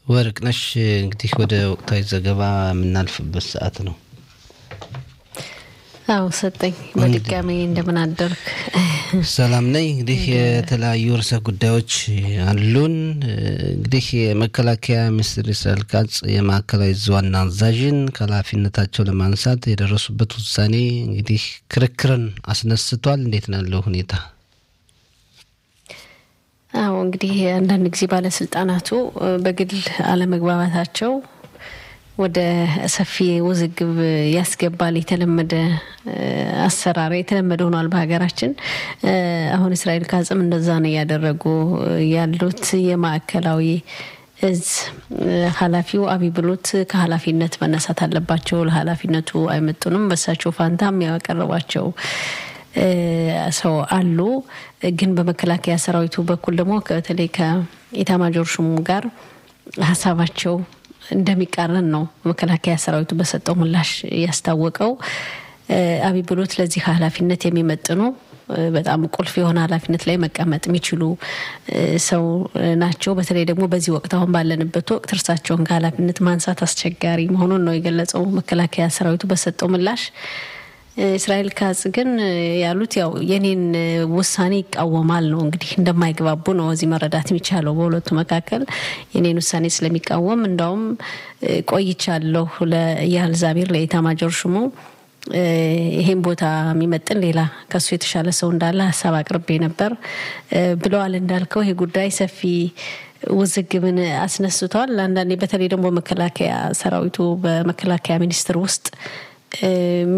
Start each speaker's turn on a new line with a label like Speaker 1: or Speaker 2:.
Speaker 1: ወርቅነሽ እንግዲህ ወደ ወቅታዊ ዘገባ የምናልፍበት ሰዓት ነው።
Speaker 2: አዎ ሰጠኝ። በድጋሚ እንደምን አደርክ?
Speaker 1: ሰላም ነኝ። እንግዲህ የተለያዩ ርዕሰ ጉዳዮች አሉን። እንግዲህ የመከላከያ ሚኒስትር እስራኤል ካጽ የማዕከላዊ ዕዝ ዋና አዛዥን ከኃላፊነታቸው ለማንሳት የደረሱበት ውሳኔ እንግዲህ ክርክርን አስነስቷል። እንዴት ነው ያለው ሁኔታ?
Speaker 2: አዎ እንግዲህ አንዳንድ ጊዜ ባለስልጣናቱ በግል አለመግባባታቸው ወደ ሰፊ ውዝግብ ያስገባል። የተለመደ አሰራር የተለመደ ሆኗል በሀገራችን። አሁን እስራኤል ካጽም እንደዛ ነው እያደረጉ ያሉት። የማዕከላዊ እዝ ኃላፊው አቢ ብሎት ከኃላፊነት መነሳት አለባቸው፣ ለኃላፊነቱ አይመጡንም፣ በሳቸው ፋንታም ያቀረቧቸው ሰው አሉ። ግን በመከላከያ ሰራዊቱ በኩል ደግሞ በተለይ ከኢታማጆር ሹሙ ጋር ሀሳባቸው እንደሚቃረን ነው መከላከያ ሰራዊቱ በሰጠው ምላሽ ያስታወቀው። አቢ ብሎት ለዚህ ኃላፊነት የሚመጥኑ በጣም ቁልፍ የሆነ ኃላፊነት ላይ መቀመጥ የሚችሉ ሰው ናቸው። በተለይ ደግሞ በዚህ ወቅት አሁን ባለንበት ወቅት እርሳቸውን ከኃላፊነት ማንሳት አስቸጋሪ መሆኑን ነው የገለጸው መከላከያ ሰራዊቱ በሰጠው ምላሽ። እስራኤል ካጽ ግን ያሉት ያው የኔን ውሳኔ ይቃወማል ነው። እንግዲህ እንደማይግባቡ ነው እዚህ መረዳት የሚቻለው በሁለቱ መካከል የኔን ውሳኔ ስለሚቃወም እንዳውም ቆይቻለሁ ለኢያል ዛቢር ለኢታማጆር ሹሙ ይሄን ቦታ የሚመጥን ሌላ ከሱ የተሻለ ሰው እንዳለ ሀሳብ አቅርቤ ነበር ብለዋል። እንዳልከው ይሄ ጉዳይ ሰፊ ውዝግብን አስነስቷል። አንዳንዴ በተለይ ደግሞ መከላከያ ሰራዊቱ በመከላከያ ሚኒስቴር ውስጥ